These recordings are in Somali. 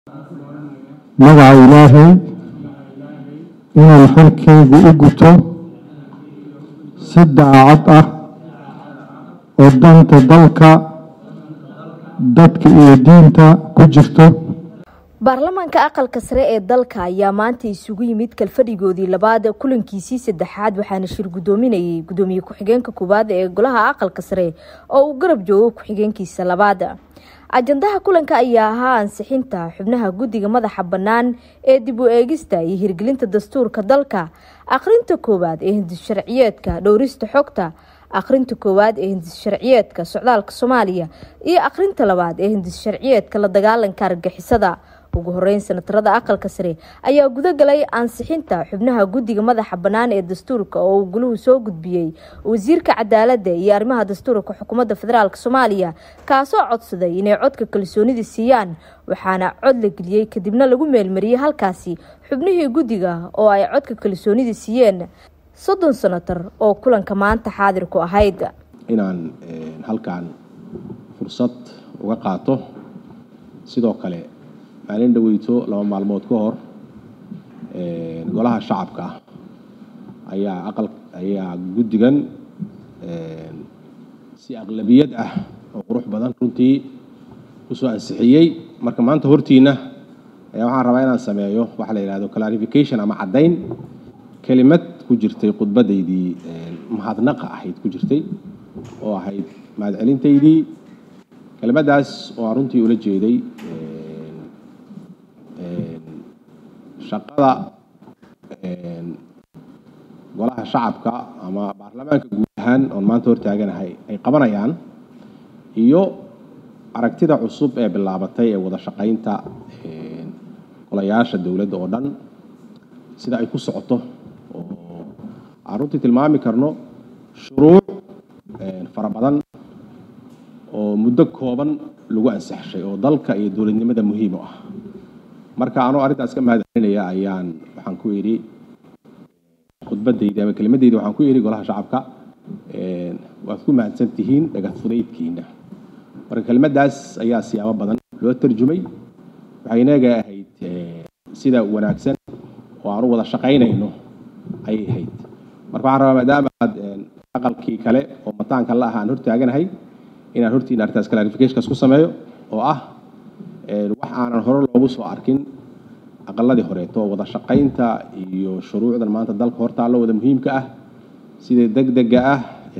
magaca ilaahay inaan xilkaygu u guto si daacad ah oo danta dalka dadka iyo diinta ku jirto baarlamaanka aqalka sare ee dalka ayaa maanta isugu yimid kalfadhigoodii labaad kulankiisii saddexaad waxaana shir guddoominayay guddoomiye ku-xigeenka koowaad ee golaha aqalka sare oo uu garab joogo ku-xigeenkiisa labaad ajandaha kulanka ayaa ahaa ansixinta xubnaha guddiga madaxa bannaan ee dib u eegista iyo hirgelinta dastuurka dalka akhrinta koowaad ee hindis sharciyeedka dhowrista xogta akhrinta koowaad ee hindis sharciyeedka socdaalka soomaaliya iyo akhrinta labaad ee hindis sharciyeedka la dagaalanka argagixisada ugu horeyn senatarada aqalka sare ayaa gudagalay ansixinta xubnaha guddiga madaxa bannaan ee dastuurka oo uu guluhu soo gudbiyey wasiirka cadaaladda iyo arrimaha dastuurka xukuumadda federaalk soomaaliya kaasoo codsaday inay codka kalsoonida siiyaan waxaana cod la geliyey kadibna lagu meelmariyey halkaasi xubnihii guddiga oo ay codka kalsoonida siiyeen soddon senatar oo kulanka maanta xaadir ku ahayd inaan halkan fursad uga qaato sidoo kale maalin dhaweyto laba maalmood ka hor golaha shacabka ayaa aqal ayaa guddigan si aqlabiyad ah oo qurux badan runtii kusoo ansixiyey marka maanta hortiina ayaa waxaan rabaa inaan sameeyo waxa la yidhahdo clarification ama caddayn kelimad ku jirtay khudbadaydii mahadnaqa ahayd ku jirtay oo ahayd mahadcelintaydii kelimadaas oo aan runtii ula jeeday shaqada golaha shacabka ama baarlamaanka guud ahaan oon maanta hortaaganahay ay qabanayaan iyo aragtida cusub ee bilaabatay ee wada shaqaynta golayaasha dowladda oo dhan sida ay ku socoto oo aan runtii tilmaami karno shuruuc fara badan oo muddo kooban lagu ansaxshay oo dalka iyo dowladnimada muhiim u ah marka anoo arrintaas ka mahadcelinaya ayaan waxaan ku idhi khudbadaydi ama kelimadaydi waxaan ku idhi golaha shacabka waad ku mahadsan tihiin dhagad fudaydkiina marka kelimadaas ayaa siyaabo badan loo tarjumay waxay inaga ahayd sida wanaagsan oo aan u wada shaqaynayno ayay ahayd marka waxaan rabaa maadaama aad aqalkii kale oo mataanka la ah aan hortaaganahay inaan hortiina arrintaas clarificationkaas ku sameeyo oo ah wax aanan hore loogu soo arkin aqaladii horeeto wada shaqaynta iyo shuruucdan maanta dalka hortaallo wada muhiimka ah sida degdega ah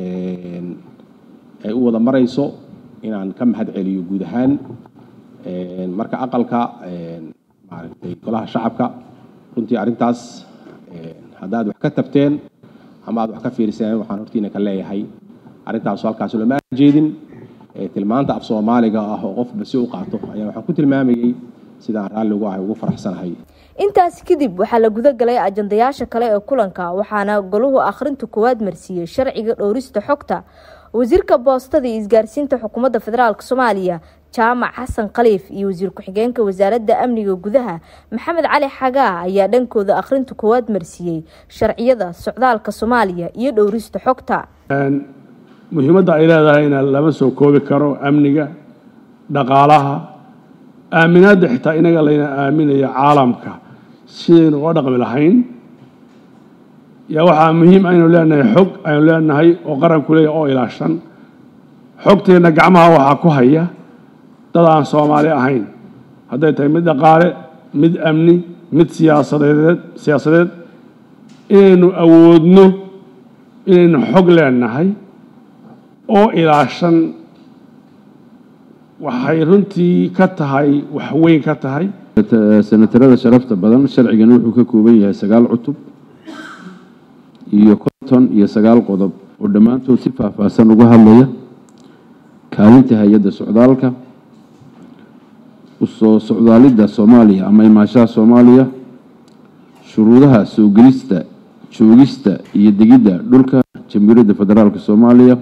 ay u wada marayso inaan ka mahad celiyo guud ahaan marka aqalka maaragtay golaha shacabka runtii arrintaas haddaad wax ka tabteen ama aad wax ka fiiriseen waxaan hortiina ka leeyahay arrintaasu halkaas looma jeedin tilmaanta af soomaaliga ah oo qofba si u qaato ayaa waxaan ku tilmaamayey sidaan raalli ugu ahay ugu faraxsanahay intaasi kadib waxaa la guda galay ajandayaasha kale ee kulanka waxaana goluhu akhrinta koowaad marsiiyey sharciga dhowrista xogta wasiirka boostada iyo isgaarsiinta xukuumadda federaalk soomaaliya jaamac xasan khaliif iyo wasiir ku-xigeenka wasaaradda amniga gudaha maxamed cali xagaa ayaa dhankooda akhrinta koowaad marsiiyey sharciyada socdaalka soomaaliya iyo dhowrista xogta muhiimadda ay leedahayna lama soo koobi karo amniga dhaqaalaha aaminaadda xitaa inaga layna aaminayo caalamka sidaynu uga dhaqmi lahayn yaa waxaa muhiim aynu leenahay xog aynu leenahay oo qaranku leeyahy oo ilaashan xogteenna gacmaha waxaa ku haya dad aan soomaali ahayn hadday tahay mid dhaqaale mid amni mid siyaasadeed siyaasadeed inaynu awoodno inaynu xog leenahay oo ilaashan waxay runtii ka tahay wax weyn ka tahay senatarada sharafta badan sharcigan wuxuu ka kooban yahay sagaal cutub iyo konton iyo sagaal qodob oo dhammaantood si faahfaahsan uga hadlaya kaalinta hay-adda socdaalka usoo socdaalidda soomaaliya ama imaashaha soomaaliya shuruudaha soo gelista joogista iyo degidda dhulka jamhuuriyadda federaalk soomaaliya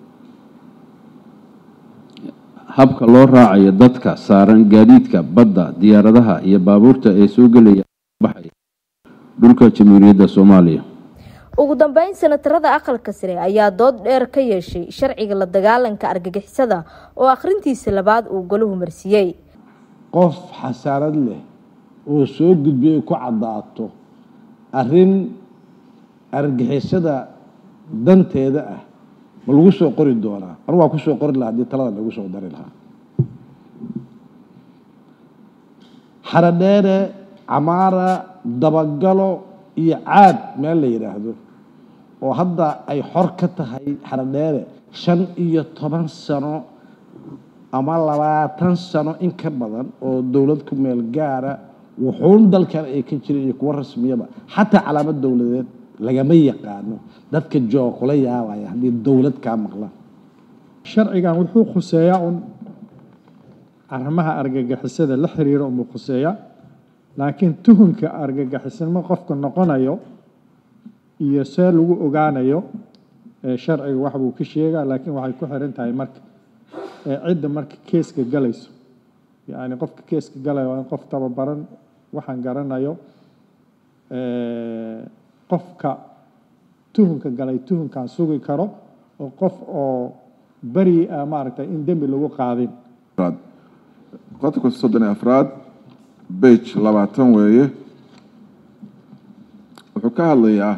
habka loo raacayo dadka saaran gaadiidka badda diyaaradaha iyo baabuurta ee soo gelaya baxaya dhulka jamhuuriyadda soomaaliya ugu dambeyn senatarada aqalka sare ayaa dood dheer ka yeeshay sharciga la dagaalanka argagixisada oo akhrintiisa labaad uu golahu marsiiyey qof xasaanad leh oo soo gudbiyo ay ku caddaato arrin argixisada danteeda ah ma lagu soo qori doonaa anu waa ku soo qori lahaa haddii talada lagu soo dari lahaa xaradheere camaara dabagalo iyo caad meel la yidhaahdo oo hadda ay xor ka tahay xaradheere shan iyo toban sano ama labaatan sano in ka badan oo dowlad ku meel gaara wuxuun dalkan ay ka jirin iyo kuwo rasmiyaba xataa calaamad dowladeed lagama yaqaano dadka jooga kula yaabaya haddii dowlad kaa maqlaan sharcigan wuxuu khuseeyaa un arrimaha argagixisada la xiriira unbuu khuseeyaa laakiin tuhunka argagixisnimo qofka noqonayo iyo see lagu ogaanayo sharciga wax buu ka sheegaa laakiin waxay ku xiran tahay marka cidda marka keeska galayso yacni qofka keeska galaya waa in qof tababaran waxaan garanayo qofka tuhunka galay tuhunkaan sugi karo oo qof oo beri ah maaragtay in dembi lagu qaadin qodobka soddon iyo afraad bage labaatan weeye wuxuu ka hadlayaa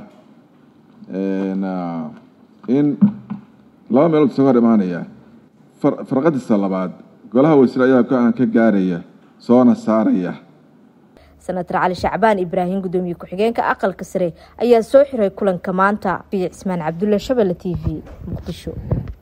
in laba meelood isaga hor imaanaya farqadiisa labaad golaha wasiir ayaa go-aan ka gaaraya soona saaraya senator cali shacbaan ibraahim gudoomiye ku-xigeenka aqalka sare ayaa soo xiray kulanka maanta biyo cismaan cabdulle shabelle t v muqdisho